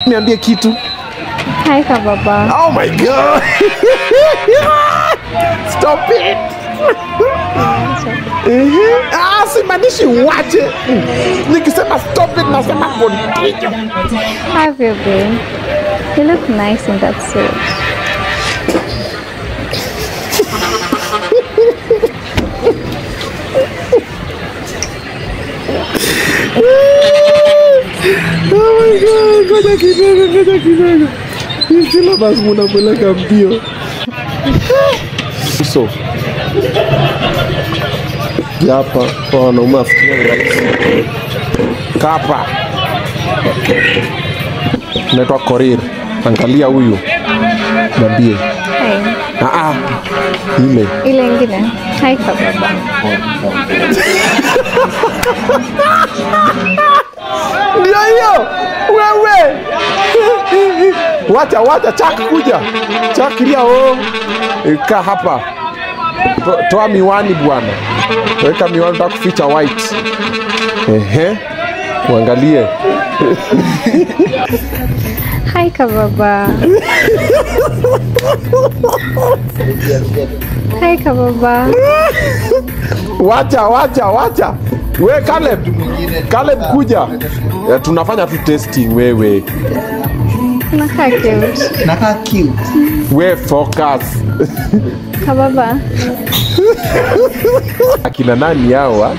niambie kitu Hi kababa. oh my god stop it Ehe. ah, simaanishi uache nikisema stop it nasema continue How have you been? You look nice in that suit. Oh my God, ngoja kidogo, ngoja kidogo. Hii syllabus munapeleka mbio. So hapa kwa wanaume afikiria ni rahisi. Kapa naitwa Korir. Angalia huyu, mwambie Hi. ah, ah, ile Ile ingine. Hi kababa. ndio hiyo wewe. Wacha wacha, chak kuja, chak lia o, kaa hapa, To- toa miwani bwana, weka miwani, nataka kuficha white. Ehe, uangalie Hi kababa. Hi kababa. wacha wacha wacha we Caleb, Caleb kuja Eh, tunafanya tu testing wewe Unakaa cute. nakaa cute we focus Kababa. akina nani hawa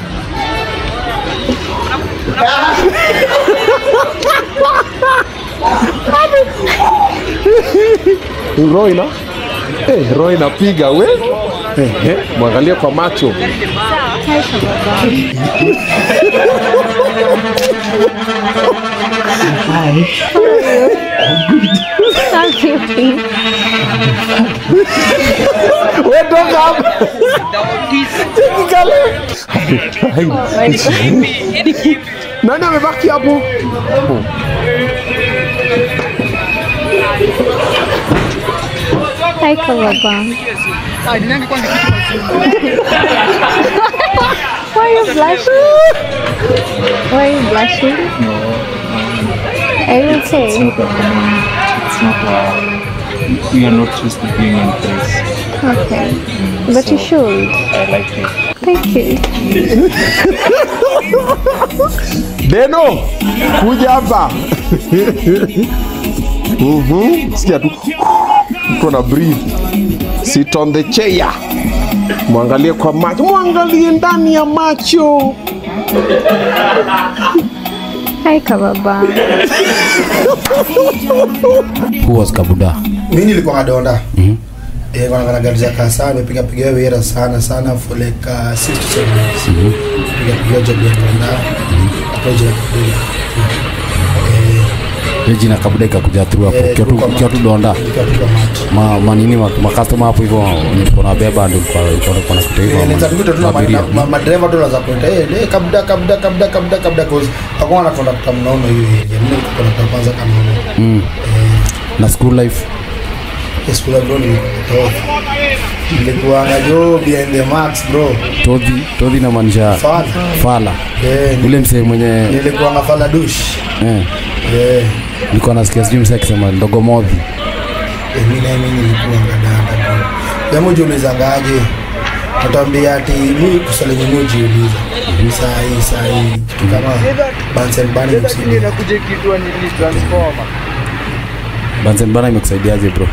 roho ina eh, roho inapiga we eh, eh, mwangalie kwa macho Hi kababa. How cute. we toka hapa Cheki Caleb. nani amebaki hapo Hi kababa. Why are you blushing? Why are you blushing? Are you okay? It's not uh, we are not used to being in place. Okay. But you should. I like it. Thank you. Deno, kuja hapa. Mhm, sikia tu mtu ana breathe. Sit on the chair. Mwangalie kwa macho, mwangalie ndani ya macho. Hi kababa. Who was Kabuda? mi nilikuwa kadonda Eh, kwa na gari za kasa nimepiga piga wera sana sana for like uh, 6 to 7 years piga piga job ya donda hapo je Ile jina Kabuda ikakuja through hapo. Eh, Ukiwa tu- kwa ukiwa tu mat. donda. nikiwa piga mat Ma manini ma, ma customer hapo hivyo nilikuwa na beba ndio kwa kwa kwa nakuta hivyo. Inaweza kupita tu na ma- Abiria. na- ma- madereva tu wanaweza kuita eh eh, kabda kabda kabda kabda kabda cause hakuna na conductor mnono hiyo area mimi niko conductor kwanza kama mnono Na school life. yes kula bro nilikuwa nilikuwa na job behind the max bro Todhi, todhi na maanisha fala fala. eh Ule msee mwenye nilikuwa na fala dush eh eh nilikuwa nasikia sijui msee akisema ndogo modhi. Eh, mi naye mi nilikuwa ngadanda bro jamu jiulizangaje natambia ati mi kusali yenye mi ujiuliza saa hii saa hii kitu kama Bunsen Burner msini Banzen bana imekusaidiaje bro?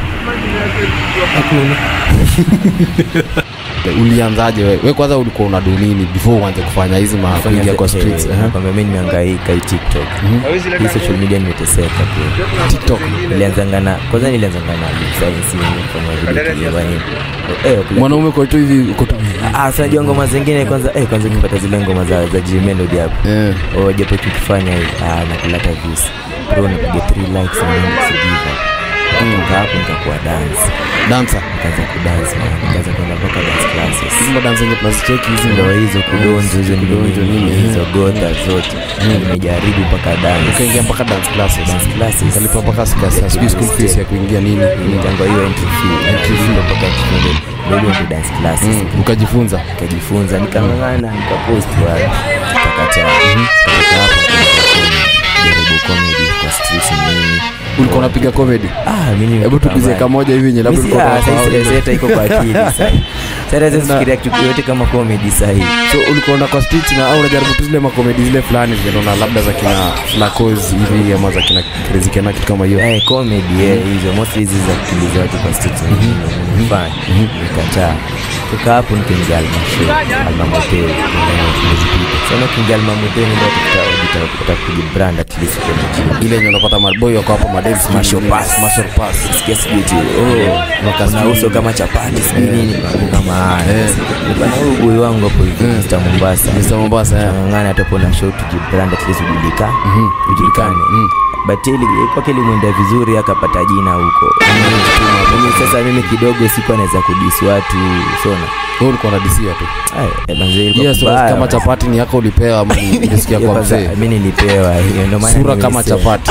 Ulianzaje wewe? Wewe kwanza ulikuwa unadu nini before uanze kufanya hizi ma kuingia kwa streets? Eh. kwamba mi nimeangaika hii tiktok hii social media nimeteseka pia TikTok. nilianzanga na kwanza nilianzanga na science kufanya video kiliwani eh kule- Mwanaume kwa tu hivi uko tu. ah sasa najua ngoma zingine kwanza eh kwanza ukipata zile ngoma za za G Melody hapo Eh. oh japo tukifanya hivi ah nakulata views bro napiga 3 likes na mimi sidiva kutoka hapo nikakuwa dance Dancer. nikaanza kudance man nikaanza kwenda mpaka dance classes Hizi dance zenye tunazicheki hizi ndo hizo kudonjo hizo Kudonjo nini nini, hizo gota zote nimejaribu mpaka dance ukaingia mpaka dance classes. dance classes Kalipa mpaka siku sijui school fees ya kuingia nini. nitangwa hiyo entry fee entry fee ndo mpaka tuende ndio ndio dance classes Mm, Ukajifunza. nikajifunza nikang'ang'ana nikapost wapi takata kutoka hapo nikajaribu comedy kwa streets nini ulikuwa unapiga comedy Ah, mimi hebu nimetoka tuguzie mbali. kamoja hivi yenye labda Mimi ulikuwa si- ah, unasahau. sasa hizi iko kwa akili sasa. Sasa sasa fikiria kitu yote kama comedy sahi. so ulikuwa unaenda kwa streets na au unajaribu tu zile makomedi zile fulani zile unaona labda za kina flacos hivi ama za kina crazy kena kitu kama hiyo Eh, comedy eh, hizo mostly hizi za kukimbiza watu kwa streets nilifanya nikataa toka hapo nikaingia almasho almamoteo sana ukiingia almamoteo ndio utakuta kujibrand at least kwa mjini ile yenye unapata maboy wako hapo madem Smash or pass. smash or pass sikia sijui eti, oh, una uso kama chapati sijui nini mambo kama haya nilikuwa na huyu boy wangu hapo hivi Mr Mombasa Mr Mombasa yeah. ng'ang'ana atapo na show tujibrand at least ujulika ujulikane but ili kwake ilimwendea vizuri akapata jina huko mimi sasa mimi kidogo sikuwa naweza kudisi watu sona wewe ulikuwa unadisia tu Ay, manze, ilikuwa yes kubaya. kama chapati ni yako ulipewa ama ni- ulisikia Hiyo kwa kwanza, mzee mi nilipewa hiyo ndio maana sura kama nimesema. chapati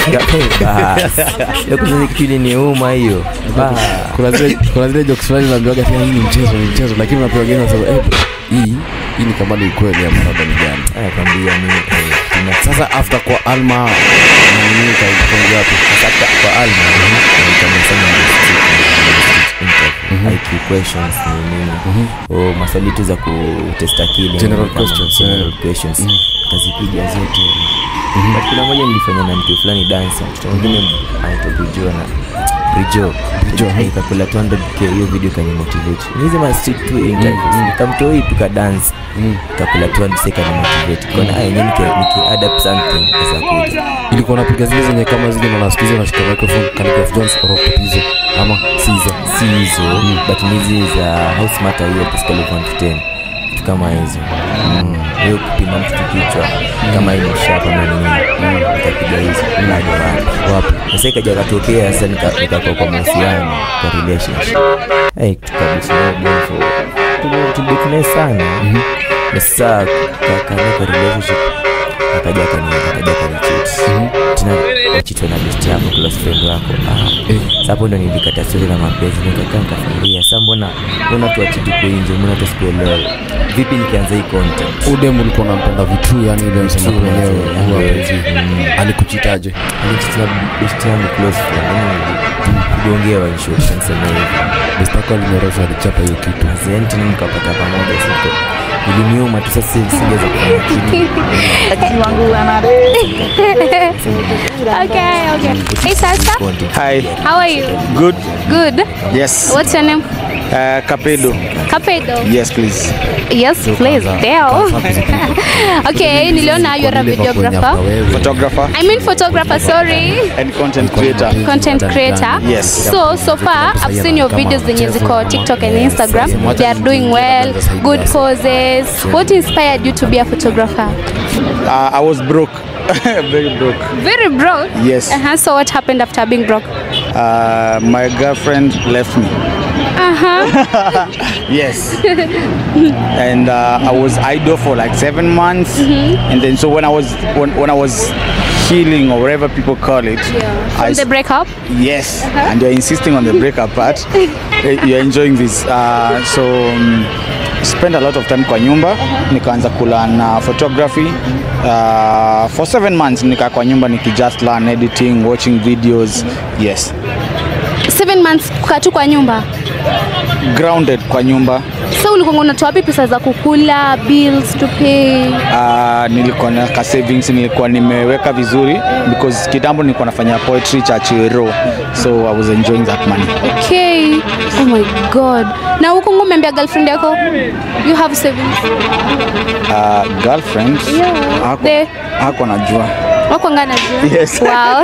Bas. Hiyo kwanza kitu iliniuma hiyo Bas. kuna zile kuna zile jokes fulani unaambiwaga tena hii ni mchezo ni mchezo lakini unapewa wengine unasema eh bro, hii hii ni kama ni ukweli ama labda ni gani Aya, kwambia ni eh, tuna- sasa after kwa alma na nini kaingia wapi sasa kwa Alma nikamsema ndio street interview IQ questions ni nini oh maswali tu za kutest akili General kama questions, general eh. questions kazipiga zote but kuna moja nilifanya na mtu fulani dance mtoto mwingine anaitwa Brijo na Brijo Brijo ikakula 200k hiyo video kani motivate ni hizi ma street tu interviews nikamtoi tuka dance ikakula 200k kani motivate kuna aya yenyewe niki niki add up something za kuja ilikuwa unapiga zile zenye kama zile na nasikiza unashika microphone Khaligraph Jones or Pizo ama Caesar si hizo but ni hizi za house matter hiyo Pascal 1 to 10 vitu kama hizo Mm. hiyo kupima mtu kichwa kama hii mshapa ama nini nikapiga hizo bado wapi wapi sasa ikaja katokea sasa nika- nikakuwa kwa mahusiano kwa relationship hey tukabishia bonfo tulibikne sana na sasa kakani kwa relationship akaja kani akaja kani cheat tena wachitwa na best yako close friend wako ah sasa hapo ndo nilikata stori na mapenzi nikakaa nikafikiria sasa mbona mbona tu achiti kwa nje mbona tu sikuelewa vipi nikianza hii content udem ulikuwa unampenda vitu yani ile msema Vitu, mwenyewe yeah. huwa penzi Mm. alikuchitaje alichitwa best yangu close friend yani kugongewa in short niseme hivi best yako alinyorosha alichapa hiyo kitu Then tena mkapata pamoja siko iliniuma tu sasa singeweza kufanya kitu Okay, okay. Hey, Sasa. Hi, How are you? good. Good. Yes. What's your name? Uh, Capedo. Kapedo. Yes, please. Yes, please. Tell. okay, niliona you're a videographer. Photographer I mean photographer, sorry. and content creator. Content creator. Yes. So, so far, I've seen your videos zenye ziko TikTok and Instagram. They are doing well, good poses. What inspired you to be a photographer? Uh, I was broke, very broke. Very broke. Yes. Uh-huh. So what happened after being broke? Uh, my girlfriend left me. Uh-huh. Yes. and uh, I was idle for like seven months, and then so when I was when, when I was healing or whatever people call it, I From the breakup? Yes, and you're insisting on the breakup part. Eh, you're enjoying this. Uh, so um, spend a lot of time kwa nyumba nikaanza kulearn photography uh, for seven months nika kwa nyumba niki just learn editing watching videos yes Seven months kukaa tu kwa nyumba. grounded kwa nyumba So ulikuwa unatoa wapi pesa za kukula, bills to pay? uh, nilikuwa na ka savings nilikuwa nimeweka vizuri because kitambo nilikuwa nafanya poetry cha Chiro so I was enjoying that money Okay. Oh my god. Na huko ngo umeambia girlfriend yako you have savings. uh, girlfriend Yeah. hako, The- hako najua Wako ngana jua. Yes. Wow.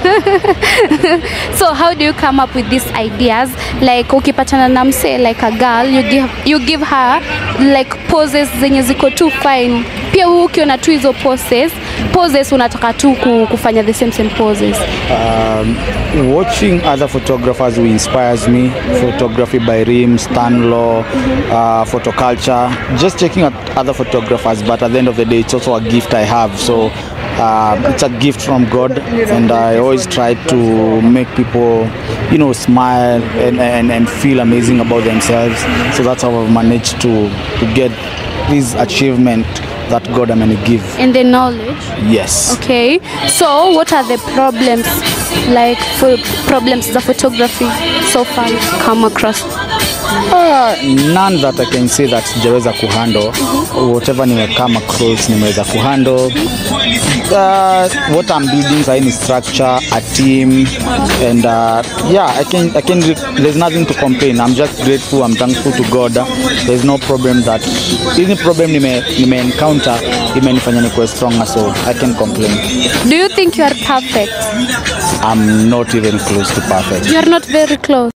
so how do you come up with these ideas? Like ukipatana na mse like a girl, you give you give her like poses zenye ziko too fine. Pia wewe ukiona tu hizo poses, poses unataka tu ku- kufanya the same same poses. um, watching other photographers who inspires me photography by rim stanlaw uh, photoculture just checking out other photographers but at the end of the day it's also a gift i have so uh, it's a gift from god and i always try to make people you know smile and, and, and feel amazing about themselves so that's how i've managed to, to get this achievement that God ameni give. in the knowledge Yes. okay so what are the problems like for problems za photography so far you've come across Uh, none that I can say that sijaweza kuhandle whatever nimekama across nimeweza kuhandle uh, what I'm building sahi ni structure a team and uh, yeah I can, I can there's nothing to complain I'm just grateful I'm thankful to God there's no problem that any problem nime, nime encounter imenifanya nikuwe stronger so I can complain do you think you are perfect I'm not even close to perfect you are not very close